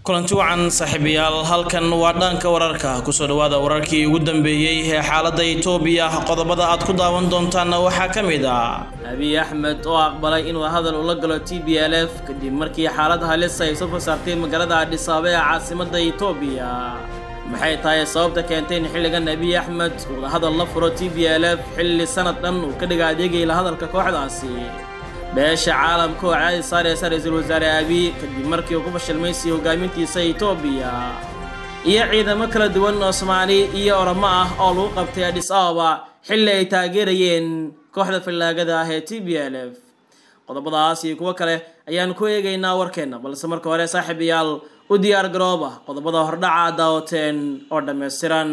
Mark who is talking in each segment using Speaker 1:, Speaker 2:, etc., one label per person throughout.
Speaker 1: kulanti wacan saaxiibayaal halkan waa dhanka wararka kusoo dhawaada wararkii ugu dambeeyey ee xaaladda itoobiya qodobada aad ku daawan doontaanna waxaa ka mid ah
Speaker 2: abiy axmed oo aqbalay inuu hadal ula galo t b l f kadib markii xaalad halis ay soo fasaartay magaalada adhisaaba ee caasimadda itoobiya maxay tahay sababta keentay in xilligan abiy axmed uu hadal la furo t b l f xilli sanad dhan uu ka dhiga adeegay la hadalka kooxdaasi beesha caalamka oo caadi saareysa ra-iisul wasaare abiy kadib markii uu ku fashilmaysay hogaamintiisa itoobiya iyo ciidamo kala duwan oo soomaali iyo oromo ah oo lagu qabtay adhis ababa xilli ay taageerayeen kooxda fallaagada ah ee t b l f qodobadaas iyo kuwo kale ayaan ku eegaynaa warkeenna balse marka hore saaxiibayaal u diyaar garooba qodobada hordhaca daawateen oo dhammaystiran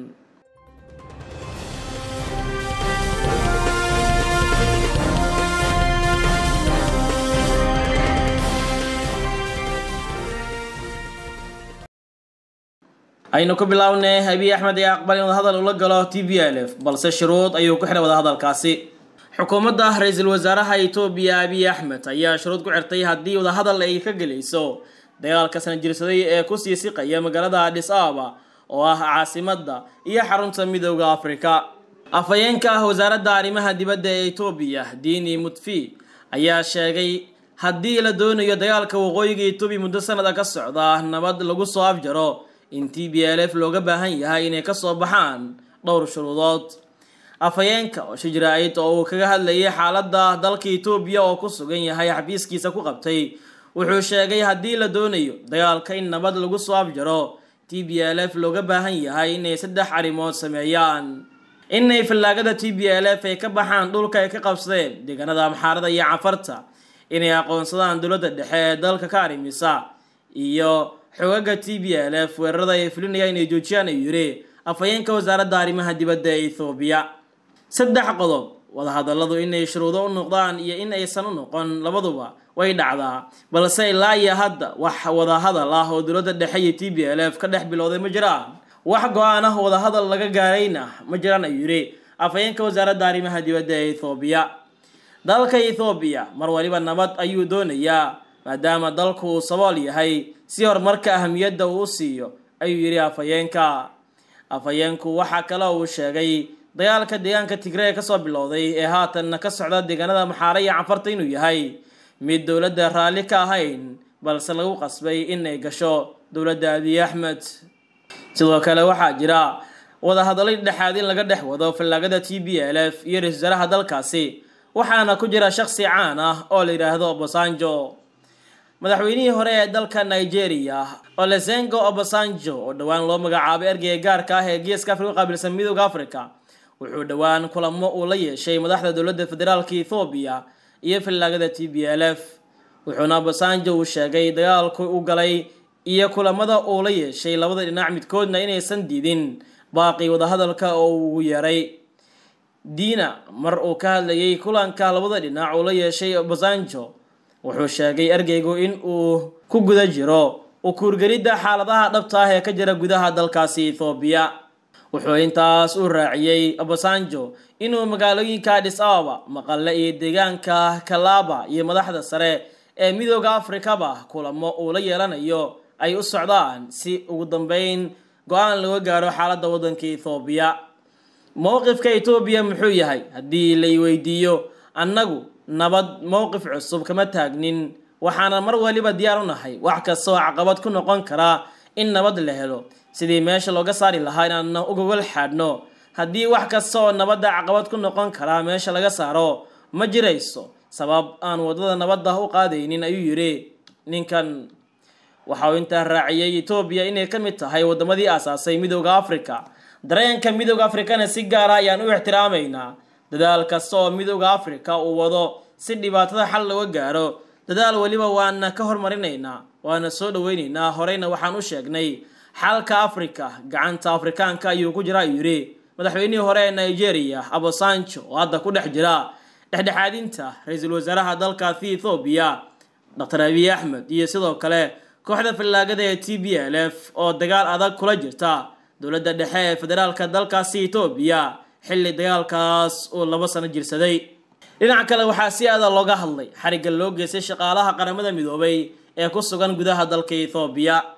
Speaker 2: aynu ku bilownay abiy axmed ayaa aqbal in wadahadal ula galo t b l f balse shuruud ayuu ku xidhay wadahadalkaasi xukuumadda ra-iisul wasaaraha itoobiya abiy axmed ayaa shuruud ku xirtay haddii wadahadal ay ka gelayso dagaalka sana jirsaday ee kusii siqaya magaalada adhis ababa oo ah caasimadda iyo xarunta midooda afrika afhayeenka ah wasaaradda arrimaha dibadda ee itoobiya diini mutfi ayaa sheegay haddii la doonayo dagaalka waqooyiga itoobiya muddo sanada ka socda nabad lagu soo afjaro in t b l f looga baahan yahay inay kasoo baxaan dhowr shuruudood afhayeenka oo shijra-id oo uu kaga hadlayay xaaladda dalka itoobiya oo ku sugan yahay xafiiskiisa ku qabtay wuxuu sheegay haddii la doonayo dagaalka in nabad lagu soo afjaro t b l f looga baahan yahay inay saddex arrimood sameeyaan inay fallaagada t b l f ay ka baxaan dhulka ay ka qabsadeen deegaanada amxaarada iyo cafarta inay aqoonsadaan dowladda dhexe ee dalka ka arrimisa iyo xogaga t b l f weerarada ay fulinayaan inay joojiyaan ayuu yidhi afhayeenka wasaaradda arrimaha dibadda ee ethoobiya saddex qodob wadahadalladu inay shuruudo u noqdaan iyo in aysan u noqon labaduba way dhacdaa balse ilaa iyo hadda wax wadahadal ah oo dowladda dhexe iyo t b l f ka dhex bilowday ma jiraan wax go-aan ah wadahadal laga gaarayna ma jiraan ayuu yidhi afhayeenka wasaaradda arrimaha dibadda ee ethoobiya dalka ethoobiya mar waliba nabad ayuu doonayaa maadaama dalku uu sabool yahay si horumarka ahamiyadda uu u siiyo ayuu yidhi afhayeenka afhayeenku waxaa kale uu sheegay dagaalka deegaanka tigree kasoo bilowday ee haatanna ka socda deegaanada maxaare iyo canfarta inuu yahay mid dowladda raalli ka ahayn balse lagu qasbay in ay gasho dowladda abiy axmed sidoo kale waxaa jira wadahadallo dhexaad in laga dhex wado fallaagada t b l f iyo ra-isul wasaaraha dalkaasi waxaana ku jira shakhsi caan ah oo la yidhaahdo obasanjo madaxweynihii hore ee dalka nigeria olesengo obasanjo oo dhowaan loo magacaabay ergeyga gaarka ah ee geeska afrika u qaabilsan midooda africa wuxuu dhowaan kulamo uu la yeeshay madaxda dowladda federaalka ethoobiya iyo fallaagada t b l f wuxuuna obasanjo uu sheegay dagaalku u galay iyo kulamada uu la yeeshay labada dhinac midkoodna inaysan diidin baaqi wadahadalka oo uu ugu yeeray diina mar uu ka hadlayay kulanka labada dhinac uu la yeeshay obasanjo wuxuu sheegay ergeygu in uu ku guda jiro ukuurgelidda xaaladaha dhabta ah ee ka jira gudaha dalkaasi ethoobiya wuxuu intaas u raaciyey obasanjo inuu magaalooyinka adhis ababa maqale iyo deegaanka kalaaba iyo madaxda sare ee midooda afrikaba kulamo uu la yeelanayo ay u socdaan si ugu dambeyn go-aan laga gaaro xaaladda waddanka ethoobiya mowqifka etoobiya muxuu yahay haddii lay weydiiyo annagu nabad mowqif cusub kama taagnin waxaana mar waliba diyaar u nahay wax kasta oo caqabad ku noqon karaa in nabad la helo sidii meesha looga saari lahaa inaanna ugogol xaadhno haddii wax kasta oo nabadda caqabad ku noqon karaa meesha laga saaro ma jirayso sabab aan waddada nabadda u qaadaynin ayuu yidhi ninkan waxa uu intaa raaciyey etoobiya inay ka mid tahay waddamadii aasaasay midooda africa dareenka midooda afrikana si gaara ayaan u ixtiraamaynaa dadaal kasta oo midooda africa uu wado si dhibaatada xal looga gaaro dadaal weliba waana ka hormarinaynaa waana soo dhaweynaynaa horeyna waxaan u sheegnay xalka africa gacanta afrikaanka ayuu ku jira ayuu yidhi madaxweynihii hore ee nigeria abosanjo oo hadda ku dhex jira dhexdhexaadinta ra-iisul wasaaraha dalkaasi ethoobiya dr abiy axmed iyo sidoo kale kooxda fallaagada ee t b l f oo dagaal adag kula jirta dowladda dhexe ee federaalka dalkaasi etoobiya xilli dagaalkaas uu labo sano jirsaday dhinaca kale waxaa si aada looga hadlay xarigga loo geystay shaqaalaha qaramada midoobay ee ku sugan gudaha dalka ethoobiya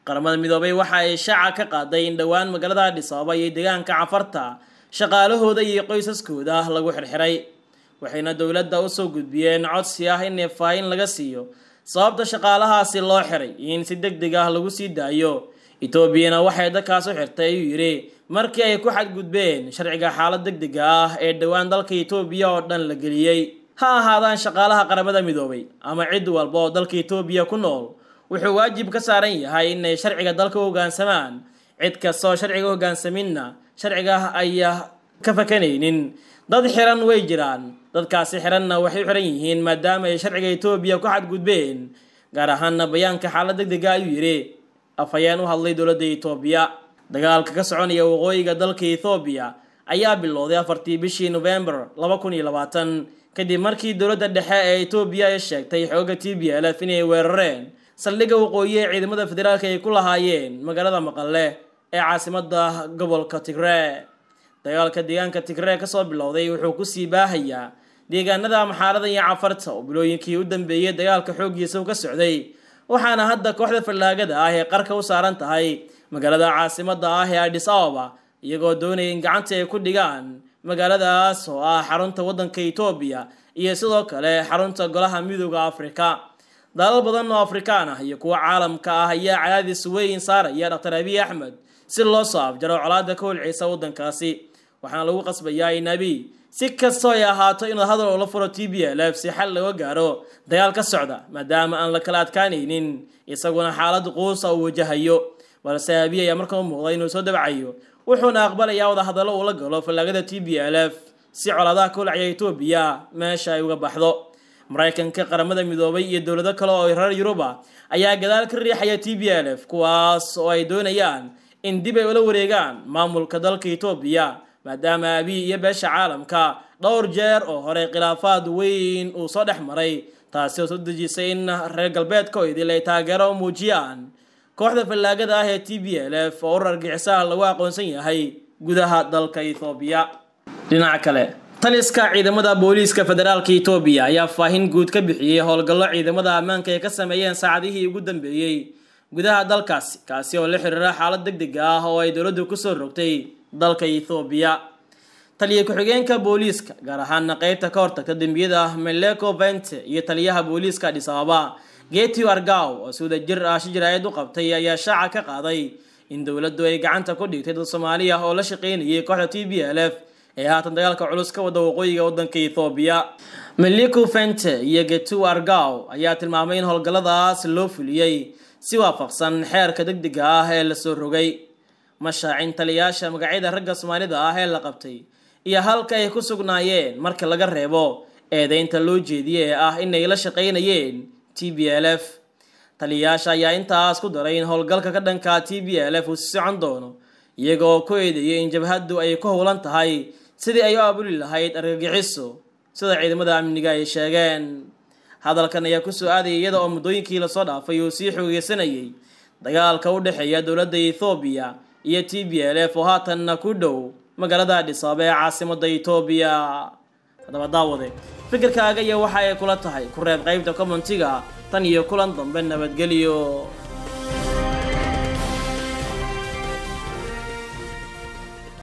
Speaker 2: qaramada midoobay waxa ay shaaca ka qaaday in dhowaan magaalada adhis ababa iyo deegaanka cafarta shaqaalahooda iyo qoysaskooda lagu xirxiray waxayna dowladda usoo gudbiyeen codsi ah in faahin laga siiyo sababta shaqaalahaasi loo xiray in si deg deg ah lagu sii daayo etoobiyana waxay dadkaas u xirtay ayuu yidhi markii ay ku xadgudbeen sharciga xaalad deg dega ah ee dhowaan dalka etoobiya oo dhan la geliyey ha ahaadaan shaqaalaha qaramada midoobay ama cid walba oo dalka etoobiya ku nool wuxuu waajib ka saaran yahay inay sharciga dalka u hoggaansamaan cid kastaoo sharciga u hoggaansaminna sharciga ayaa ka fakanaynin dad xiran way jiraan dadkaasi xiranna waxay u xiran yihiin maadaama ay sharciga etoobiya ku xadgudbeen gaar ahaanna bayaanka xaalad deg dega ayuu yidhi afhayeen u hadlay dowladda etoobiya dagaalka ka soconaya waqooyiga dalka ethoobiya ayaa bilowday afartii bishii novembar laba kun iyo labaatan kadib markii dowladda dhexe ee etoobiya ay sheegtay xoogga t b l f inay weerareen saldhigga waqooyi ee ciidamada federaalka ay ku lahaayeen magaalada maqale ee caasimada gobolka tigree dagaalka deegaanka tigree kasoo bilowday wuxuu kusii baahayaa deegaanada maxaarada iyo cafarta oo bilooyinkii u dambeeyey dagaalka xooggiisa u ka socday waxaana hadda kooxda fallaagada ah ee qarka u saaran tahay magaalada caasimada ah ee adhis ababa iyagoo doonaya in gacanta ay ku dhigaan magaaladaas oo ah xarunta waddanka etoobiya iyo sidoo kale xarunta golaha midooda afrika dalal badan oo afrikaan ah iyo kuwa caalamka ah ayaa cadaadis weyn saaraya dhaktar abiy axmed si loo soo afjaro colaada ka holceysa waddankaasi waxaana lagu qasbayaa in abiy si kastoo ay ahaato inuu hadal oo la furo t b l f si xal looga gaaro dagaal ka socda maadaama aan la kala adkaanaynin isaguna xaalad quusa uu wajahayo balse abiy ayaa markaa u muuqda inuu soo dabcayo wuxuuna aqbalayaa wadahadallo uu la galo fallaagada t b l f si colaadaha ka holcaya etoobiya meesha ay uga baxdo maraykanka qaramada midoobay iyo dowlado kale oo reer yuruba ayaa gadaal ka riixaya t b l f kuwaas oo ay doonayaan in dib ay ula wareegaan maamulka dalka etoobiya maadaama abiy iyo beesha caalamka dhowr jeer oo hore khilaafaad weyn uu soo dhex maray taasi oo soo dejisay in reer galbeedka idil ay taageero u muujiyaan kooxda fallaagada ah ee t b l f oo urar gixisaha lagu aqoonsan yahay gudaha dalka ethoobiya dhinaca kale taliska ciidamada booliiska federaalka etoobiya ayaa faahin guud ka bixiyey howlgallo ciidamada ammaanka ay ka sameeyeen saacadihii ugu dambeeyey gudaha dalkaasi kaasi oo la xiriira xaalad deg deg ah oo ay dowladdu kusoo rogtay dalka ethoobiya taliya ku-xigeenka booliiska gaar ahaana qeybta ka hortagta dembiyada meleko vente iyo taliyaha booliiska adhis ababa getiu argaw oo si wada jir ah shijiraayad u qabtay ayaa shaaca ka qaaday in dowladdu ay gacanta ku dhigtay dad soomaaliya oo la shaqaynayay kooxda t b l f ee haatan dagaalka culus ka wada waqooyiga waddanka ethoobiya meliku fente iyo getu argaw ayaa tilmaamay in howlgalladaas loo fuliyey si waafaqsan xeerka deg dega ah ee lasoo rogay mashaacin taliyaasha magacyada ragga soomaalida ah ee la qabtay iyo halka ay ku sugnaayeen marka laga reebo eedeynta loo jeediyey ee ah inay la shaqaynayeen t b l f taliyayaasha ayaa intaas ku daray in howlgalka ka dhanka t b l f uu si socon doono iyaga oo ku eedeeyay in jabhaddu ay ku howlan tahay sidii ay u abuli lahayd argagixiso sida ciidamada amniga ay sheegeen hadalkan ayaa kusoo aadayay iyada oo muddooyinkii lasoo dhaafay uu sii xoogeysanayay dagaalka u dhexeeya dowladda ethoobiya iyo t b l f oo haatanna ku dhow magaalada adhis ababa ee caasimada etoobiya haddaba daawade fikirkaaga iyo waxa ay kula tahay ku reeb qaybta commentiga tan iyo kulan dambe nabadgelyo